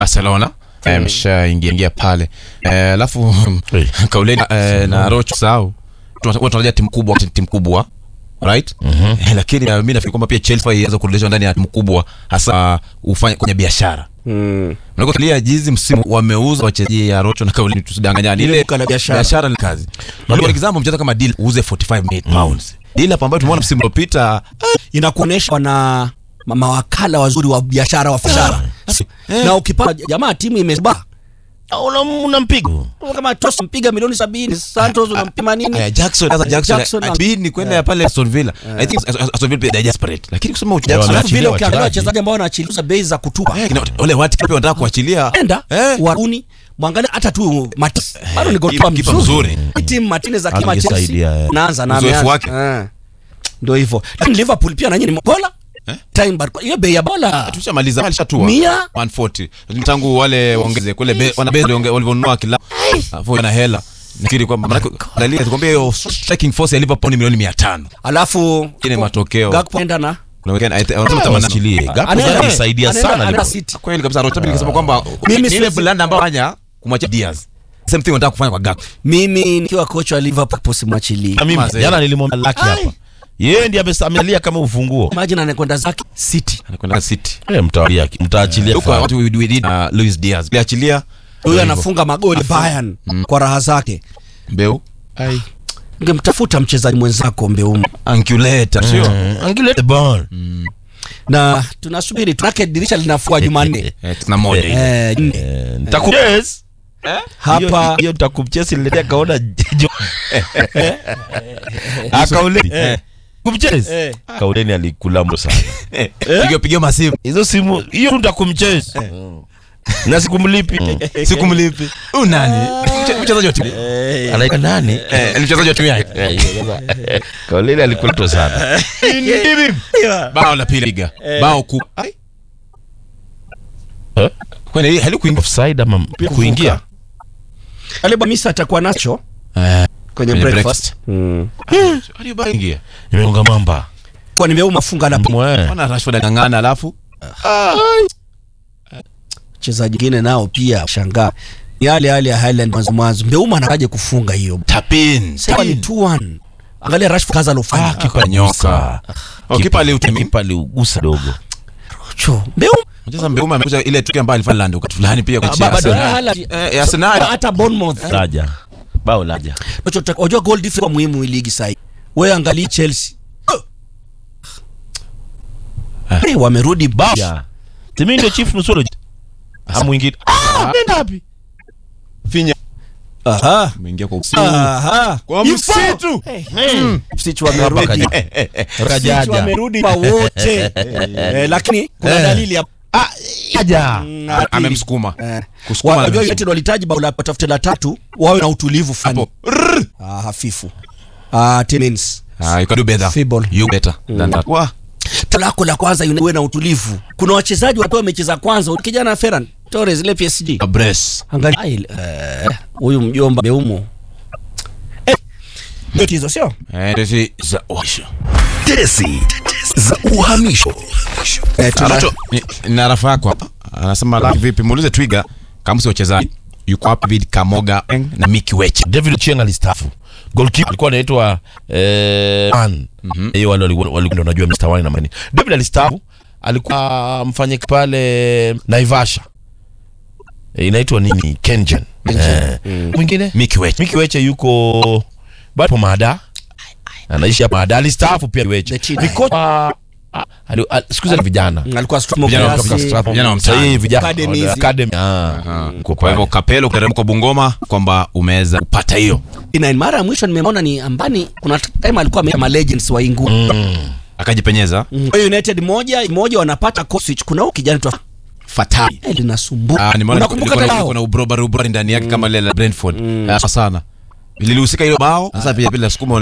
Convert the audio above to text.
Barcelona ameshaingia ingia pale Eh, alafu Hey. kauleni eh, na Rocho sao tunatarajia timu kubwa timu kubwa right Eh, lakini uh, mimi nafikiri kwamba pia Chelsea ianze kurudishwa ndani ya timu kubwa hasa ufanye kwenye biashara Mm. Unajua kilia jizi msimu wameuza wachezaji ya Rocho na kauleni tusidanganyane ile duka la biashara. biashara ni kazi unajua kwa example mchezo kama deal uuze 45 million pounds deal hapa ambayo tumeona msimu uliopita inakuonyesha wana ma- mawakala wazuri wa biashara wa biashara na ukipata jamaa timu imeba unampiga kama Tos mpiga milioni sabini Santos unampiga nini Eh, Jackson sasa Jackson, Jackson Jackson ni kwenda pale Aston Villa I think Aston Villa they are desperate lakini kusema Yeah, Jackson wana- alafu vile Waachilia ukiangalia wachezaji. wachezaji ambao wanachiliza bei za kutupa Eh, kina- wale watu pia wanataka kuachilia enda Eh. waruni mwangalia hata tu Matis bado ni kipa- goalkeeper kipa mzuri mzuri. Hii timu Martinez akima Angesaidia, Chelsea eh. naanza na Uzoefu ameanza. wake. Eh. ndio hivyo lakini Liverpool pia na nyinyi bola time bar hiyo bei ya bola tushamaliza alishatua Mia? 140 lakini tangu wale waongeze kule be, wana base walionge- walivyonunua kila afu na hela nafikiri kwamba maana angalia tukwambia hiyo striking force ya Liverpool ni milioni 500 alafu Kile matokeo. Gakpo enda na kuna weekend I- wanasema tamana Achilie. Gakpo Anaenda- sasa alisaidia anaenda- sana anaenda Liverpool. City. kweli kabisa Rocha nikasema kwamba Mimi ni ile siwezi- blanda ambayo fanya kumwacha Diaz same thing wanataka kufanya kwa Gakpo mimi nikiwa kocha wa Liverpool posimwachilie Na mimi Mazee. jana nilimwambia Lucky hapa yeye ndiye amesa- amelia kama ufunguo imagine anakwenda zake City anakwenda City Eh, mtawalia mtaachilia huko fahamu. watu we, we did uh, Luis Diaz aliachilia huyo anafunga magoli Bayern kwa raha zake Mbeu ungemtafuta mchezaji mwenzako Mbeumo Ankulator sio Mm, angile the ball na tunasubiri tunake dirisha linafua Jumanne eh tuna moja hivi eh, nne. Eh, nitakuchase hapa Hiyo- hiyo nitakumchase niletea kaona jo akauleni kumchase kauleni alikula mbo sana piga piga masimu hizo simu hiyo tu nitakumchase na sikumlipi sikumlipi huyu nani Mche- mchezaji wa timu anaitwa nani eh ni mchezaji wa timu yake kauleni alikula sana bao la pili liga bao ku ai Eh? kwani hii halikuingia offside ama kuingia Aleba Misa atakuwa nacho eh kwenye Kwenye breakfast aliyoingia imeunga mamba kwa nimeuma funga la mwe ona Rashford angangana alafu mchezaji mwingine nao pia shangaa yale yale ya Highland mwanzo mwanzo Mbeuma anakaje kufunga hiyo tapin sasa ni 2-1 angalia Rashford kaza alofanya Ah, kipa nyoka oh kipa aliutemia kipa aliugusa dogo cho Mbeuma mchezaji Mbeuma amekuja ile tukio ambayo alifanya Lando wakati fulani pia kwa Ah, bado Chelsea Haaland. eh ya Arsenal hata Bournemouth laja bao laja unachotaka unajua goal difference kwa muhimu hii ligi sasa wewe angalia Chelsea Eh, wamerudi ba ya timi ndio chief nusuro amwingine ah nenda wapi finya aha umeingia kwa usiku aha kwa msitu Msichu wamerudi Msichu kajaja wamerudi kwa wote Eh, lakini kuna Eh. dalili ya ah kaja Mm, ya pili. amemsukuma Eh. Kusukuma Wa- Unajua amemsukuma. United walihitaji bao la watafute la tatu wawe na utulivu fulani hapo Rrrr. ah, hafifu ah, Timmins ah you can do better Feeble. you better than that wa lako la kwanza United uwe na utulivu kuna wachezaji watoa mechi za kwanza kijana Ferran Torres ile PSG brace angalia Ai, eh, huyu mjomba Beumo eh ndio hizo sio eh tesi za washo Tesi za uhamisho. eh, tuna- Anacho ni- na rafa yako hapa anasema la vipi muulize Twiga kama si wachezaji yuko hapa David Kamoga Eng na Mickey Weche David Ochieng alistaafu goalkeeper alikuwa anaitwa eh man hiyo wale walikuwa walikuwa unajua Mr. Wine na mani David alistaafu alikuwa mfanye pale Naivasha Eh, inaitwa nini Kengen Eh, mwingine Mickey Weche Miki Weche yuko bado Mada anaishi hapa Mada alistaafu pia The Weche China. ni kocha ah, ali- al- siku hizi ni vijana alikuwa strong Vijana wa kiasi. kutoka Stratford, vijana wa mtaani. Sasa hii vijana Academy hizi. academy ah uko kwa hivyo Kapelo kuteremka Bungoma kwamba umeweza kupata hiyo Ina- mara ya mwisho nimeona ni ambani kuna time alikuwa amema legends wa Ingu akajipenyeza Kwa hiyo United moja moja wanapata Kosich kuna huyu kijana tu fatali eh, linasumbua Ah, nimeona unakumbuka liko- liko- tao kuna ubrobari ubrobari ndani yake kama ile la Brentford Ah, sana lilihusika hilo bao sasa pia pia sukuma